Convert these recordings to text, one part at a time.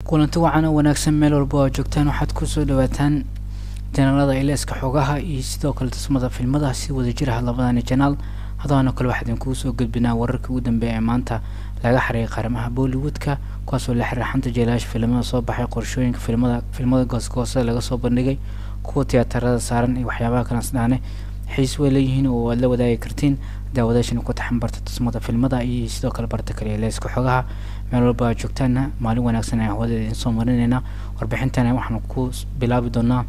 kulanti wacan oo wanaagsan meel walba oo joogtaan waxaad kusoo dhawaataan janaalada ileeska xogaha iyo sidoo kale tusmada filmada si wada jir ah labadani janaal hadaano kale waxaa idinkuu soo gudbinaa wararkii ugu dambeeya ee maanta laga xariiqay qaaramaha bollywoodka kuwaasoo la xiriira xanta jeelayaasha filimada soo baxay qorshooyinka filmada filmada goosgoosada laga soo bandhigay kuwa tiyaatarada saaran iyo waxyaabaha kalaasdhaane xiis way leeyihiin oo aad la wadaagi kartiin daawadaashana ku taxan barta tusmada filmada iyo sidoo kale barta kale ileeska xogaha meel walba aad joogtaana maalin wanaagsan ayaan hawada idin soo marinayna warbixintana waxaan ku bilaabi doonaa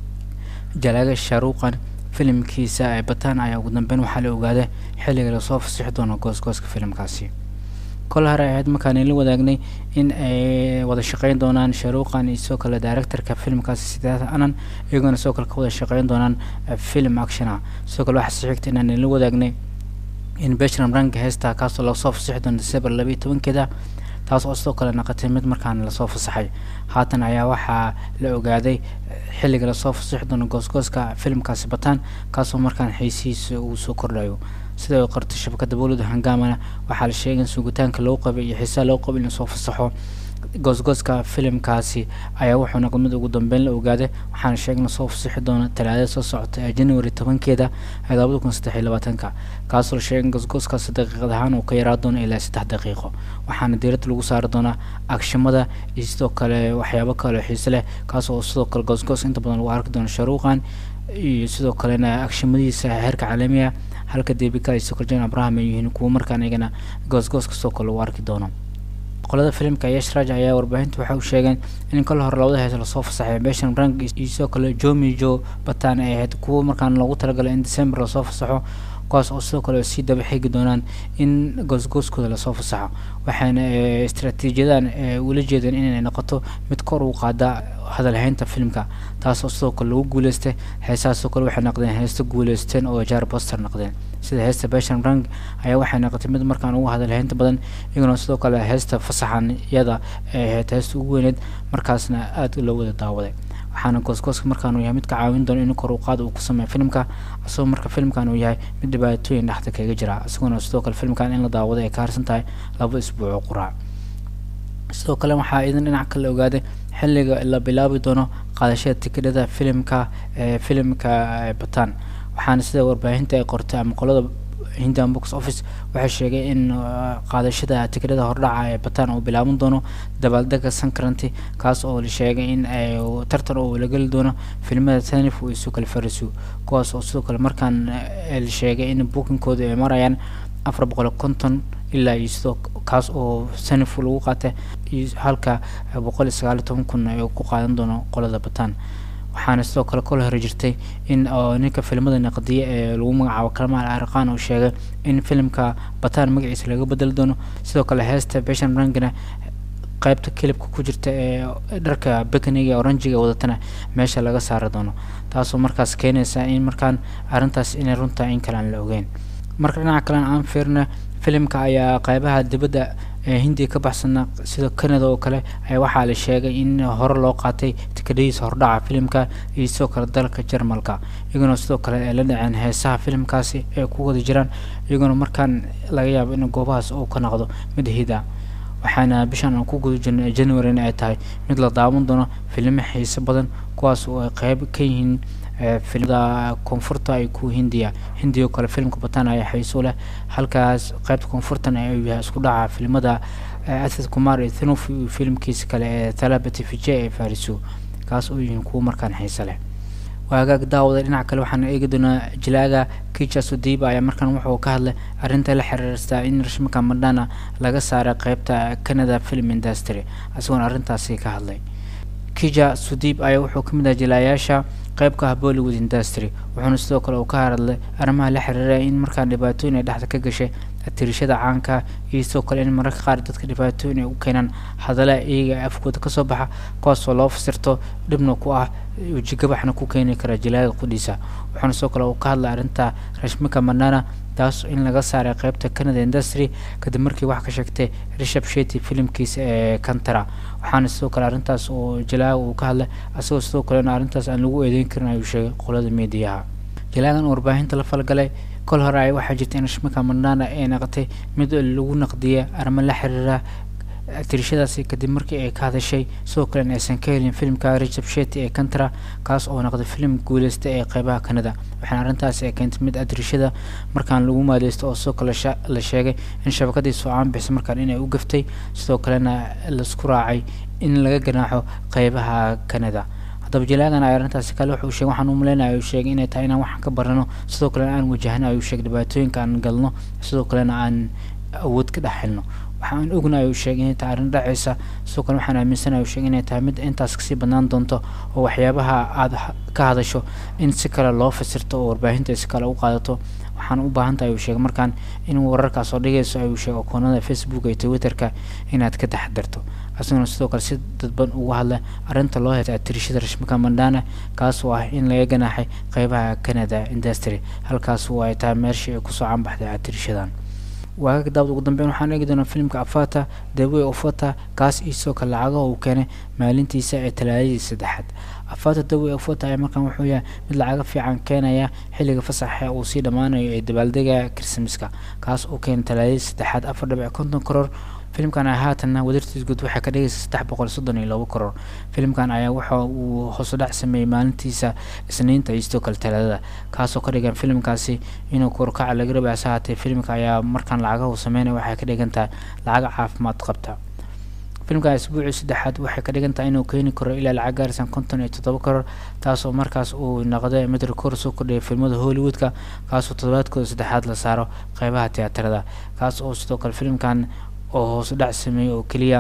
jalaaga shaaruuqan filimkiisa ee bataan ayaa ugu dambeyn waxaa la ogaaday xilliga lasoo fasixi doono goosgooska filimkaasi kol hore ahayd markaan la wadaagnay in ay wada shaqeyn doonaan shaaruuqan iyo sidoo kale directorka filimkaasi sidaas anan iyagoona sidoo kale ka wada shaqeyn doonaan film actiona sidoo kale waxaa sii xigta inaan la wadaagnay in beshram ranka heesta kaasoo lasoo fasixi doono december laba iyo tobankeeda taas oo sidoo kale naqatay mid markaan lasoo fasaxay haatan ayaa waxaa la ogaaday xilliga lasoo fasixi doono goosgooska filimkaasi bataan kaasoo markaan xiisihiisa uu soo kordhayo sida ay qortay shabakada bowlada hangaamana waxaa la sheegay in sugitaanka loo qabay iyo xiisaha loo qabay in lasoo fasaxo goosgooska filimkaasi ayaa wuxuu noqday mid ugu dambeyn la ogaaday waxaana sheegay in lasoo fasixi doono talaadada soo socota ee january tobankeeda ee labada kun saddex iyo labaatanka kaasoo la sheegay in goosgooskaasi daqiiqad ahaan uu ka yaraa doono ilaa saddex daqiiqo waxaana diiradda lagu saari doonaa agshimada iyo sidoo kale waxyaabo kale xiise leh kaasoo sidoo kale goosgoos inta badan lagu arki doono sharuuqan iyo sidoo kalena agshimadiisa heerka caalamiga halka debika iyo sokoljan abraham ay yihiin kuwo markaan iyagana goosgoos kastoo kale lagu arki doono qolada filimka yashraj ayaa warbaahinta waxay u sheegeen in kol hore labada hees lasoo fasaxay beshan rank iyo sidoo kale jomi jo batan ay ahayd kuwo markaan loogu talagalay in december lasoo fasaxo kuwaas oo sidoo kale sii daba xigi doonaan in goosgooskooda lasoo fasaxo waxayna istraatiijiyadan ula jeedeen inay noqoto mid kor u qaada hadalhaynta filimka taas oo sidoo kale lagu guuleystay heesaha sidoo kale waxay noqdeen heesta guuleysteen oo jar boster noqdeen sida heesta beshan rank ayaa waxay noqotay mid markaan ugu hadalhaynta badan iyaguna sidoo kale heesta fasaxan iyada ee ahayd heesta ugu weyneed markaasna aada loo wada daawaday waxaana goosgooska markaan uu yahay mid ka caawin doono in kor u qaad uu ku sameeyo filimka isagoo marka filimkan uu yahay mid dhibaatooyin dhexda kaga jira isagoona sidoo kale filimkan in la daawado ay ka harsan tahay laba isbuuc oo quraac sidoo kale waxaa idan dhinac kale ogaaday xilliga la bilaabi doono qaadashada tikidhada filimka ee filimka bataan waxaana sida warbaahinta ay qortay ama qolada hindian box office waxay sheegay in qaadashada tikidhada hordhaca ee bataan uu bilaaban doono dabaaldega sankaranti kaas oo la sheegay in ay tartan oo la geli doono filimada tanif iyo sidoo kale farisu kuwaas oo sidoo kale markaan la sheegay in bookingkooda ay marayaan afar boqol konton ilaa iyo sidoo kaas oo sanif lagu qaatay iyo halka boqol iyo sagaal iyo toban kun ay ku qaadan doono qolada bataan waxaana sidoo kale kol hore jirtay in ninka filimada naqdiye ee lagu magacaabo kalmaal arqaan uu sheegay in filimka bataan magaciisa laga bedeli doono sidoo kale heesta beshan rangana qaybta kilibka ku jirta ee dharka bekaniga oranjiga wadatana meesha laga saari doono taasoo markaas keenaysa in markaan arrintaas inay runtaa in kale aan la ogeyn marka dhinaca kalena aan fiirna filimka ayaa qaybaha dibadda ee hindiya ka baxsana sida canada oo kale ayaa waxaa la sheegay in hore loo qaatay tikadhadiisa hordhaca filimka iyo sidoo kale dalka jarmalka iyaguna sidoo kale ay la dhaceen heesaha filimkaasi ay ku wada jiraan iyaguna markaan laga yaabo in goobahaas uu ka noqdo mid hida waxaana bishan aan ku guda jirnay januaryna ay tahay mid la daawan doono filimo xiise badan kuwaas oo ay qeyb ka yihiin filimada koonfurta ay ku hindiya hindiya oo kale filimka bataan ayaa xiiso leh halkaas qaybta koonfurtana ay yahay isku dhaca filimada asad kumar iyo thinuf iyo filimkiisa kale ee thalabati vijay ee fariso kaas oo yihiin kuwo markaan xiise leh waagaag daawada dhinaca kale waxaan eegi doonaa jilaaga kija sudiba ayaa markaan wuxuu ka hadlay arrinta la xiriirsta in rashmaka madhana laga saaray qeybta canada film industry isagoona arrintaasi ka hadlay kija sudib ayaa wuxuu ka mid ah jilaayaasha qeybka ah bollywood industry wuxuuna sidoo kale uu ka hadlay arrimaha la xiriira in markaan dhibaatooyin ay dhexda ka gashay tirishada caanka iyo sidoo kale in mararka qaar dadka dhibaatooyin ay u keenaan hadalla iyaga afkooda kasoo baxa kuwaasoo loo fasirto dhibna ku ah wejigabaxna ku keeni kara jilaaga qudhiisa wuxuuna sidoo kale uu ka hadlay arrinta rashmika manana taas in laga saaray qeybta canada industry kadib markii wax ka sheegtay rishab sheti filimkiisa ee kantara waxaana sidoo kale arrintaas oo jilaaga uu ka hadlay asagoo sidoo kalena arrintaas aan lagu eedeyn karin ayuu sheegay qolada meediyaha jilaagan warbaahinta la falgalay kol hore ay waxaa jirta in rashmika mandana ay naqotay mid lagu naqdiya arrimo la xiriira tirishadaasi kadib markii ay ka hadashay sidoo kalena aysan ka helin filimka richard shetty ee kantra kaas oo noqday filim guuleysta ee qeybaha kanada waxaana arrintaasi ay keentay mid adirishada markaan lagu maaleysto oo sidoo kale la sheegay in shabakadii soo-aan bixisay markaan inay u gaftay sidoo kalena laisku raacay in laga ganaaxo qeybaha kanada haddaba jalaagan ay arrintaasi kale wuxuu sheegay waxaan u maleynaya ayuu sheegay inay tahay inaan waxaan ka barano sidoo kalena aan wajahno ayuu sheegay dhibaatooyinka aan galno sidoo kalena aan awood ka dhex helno waxaan ogna ayuu sheegay inay tahay arrin dhacaysa sidoo kale waxaan aaminsanaya ayuu sheegay inay tahay mid intaas kasii badnaan doonto oo waxyaabaha aada ka hadasho in si kale loo fasirto oo warbaahinta si kale u qaadato waxaan u baahan tahay ayuu sheegay markaan in wararkaas oo dhigayso ayuu sheegay akoonada facebook iyo twitterka inaad ka taxadarto isaguna sidoo kale si dadban uga hadla arrinta loo heta tirishada rashmika mandana kaas oo ah in laga ganaaxay qeybaha canada industry halkaas oo ay tahay meeshii ay kusoo canbaxday atirishadan waagaga daawad ugu dambeyn waxaan eegi doonaa filimka afata the way of wata kaas iyo sidoo kale lacagaha uu keenay maalintiisa ee talaadadii saddexaad afata the way of wata ayaa markaan wuxuu yahay mid lacaga fiican keenaya xilliga fasaxa uu sii dhammaanayo ee dabaaldega krismaska kaas oo keenay talaadadii saddexaad afar dhibic konton karoor filimkan ayaa haatanna wadartiis guud waxay ka dhigaysa saddex boqol soddon iyo labo karoor filimkan ayaa waxa uu hoosudhac sameeyey maalintiisa isniinta iyo sidoo kale talaadada kaasoo ka dhigan filimkaasi inuu korkaca laga rabay hase haatee filimka ayaa markaan lacagaha uu sameynaya waxay ka dhigan tahay lacaga caafimaad qabta filimka isbuucii saddexaad waxay ka dhigan tahay inuu keeni karo ilaa lacag gaarsan konton iyo toddoba karoor taasoo markaas uu noqday mid rikoor soo kordhiyay filmada hollywoodka kaasoo toddobaadkooda saddexaad la saaro qeybaha tiyaatarada kaas oo sidoo kale filimkan oo hoos u dhac sameeyey oo keliya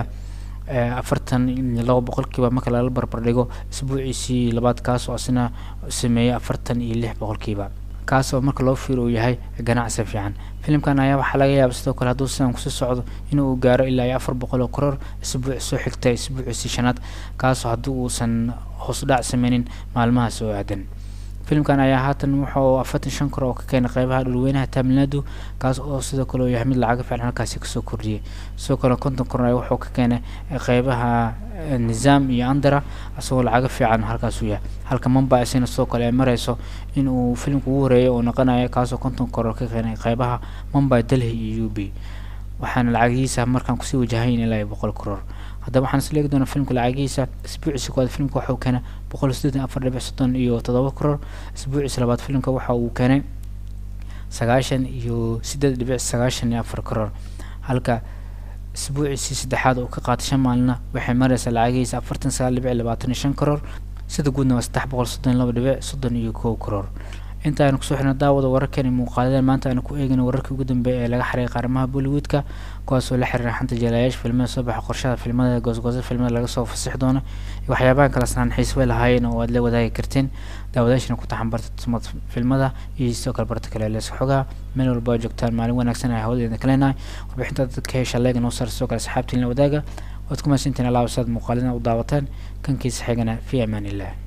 afartan iyo laba boqolkiiba marka lala barbar dhigo isbuuciisii labaad kaas oo isna sameeyey afartan iyo lix boqolkiiba kaas oo marka loo fiiro uu yahay ganacsi fiican filimkan ayaa waxaa laga yaaba sidoo kale hadduu sidan kusii socdo inuu gaaro ilaa iyo afar boqol oo karoor isbuuc soo xigta isbuuciisii shanaad kaasoo haddii uusan hoos u dhac sameynin maalmahaas oo aadan filimkan ayaa haatan wuxuu afartan shan kor oo ka keenay qeybaha dhulweynaha tamilnadu kaas oo sidoo kale uu yahay mid lacaga fiican halkaasi kasoo kordhiyey sidoo kale konton kor wuxuu ka keenay qeybaha nizaam iyo andara isagoo lacaga fiican halkaas uu yahay halka mumbai isina sidoo kale ay mareyso in uu filimka ugu horeeyay oo noqonayo kaasoo konton kor ka keenay qeybaha mumbai delhi iyo u b waxaana lacagihiisa markaan kusii wajahayn ilaa iyo boqol karoor haddaba waxaan isla eegi doonaa filimka lacagihiisa isbuuciisa koowaad filimka waxa uu keenay boqol siddeetan afar dhibic soddon iyo toddoba karoor isbuuciisa labaad filimka waxa uu keenay sagaashan iyo siddeed dhibic sagaashan iyo afar karoor halka isbuuciisii saddexaad oo ka qaatay shan maalina waxay mareysaa lacagihiisa afartan sagaal dhibic labaatan iyo shan karoor sida guudna waa saddex boqol soddon iyo laba dhibic soddon iyo kow karoor inta aynu kusoo xirna daawada wararkani muuqaaladan maanta aynu ku eegayna wararkii ugu dambeeya ee laga xaray qaaramaha bollywoodka kuwaasoo la xiriira xanta jalayaasha filmada soo baxa qorshada filmada goosgoosa filmada laga soo fasixi doono iyo waxyaabahan kala sanaan xiisbay lahaayeen oo aad la wadaagi karteen daawadaashana ku taxan barta tusmad filmada iyo sidoo kale barta kale leeska xogaha meel walba oo joogtaan maalin wanaagsan ay hawadeeda kaleenahay warbixinta dadka hesha leega noo saar sidoo kale asxaabtiin la wadaaga waad ku mahadsantiin alaa wasaad muuqaalina u daawataan kankiisa xigana fi amaan illah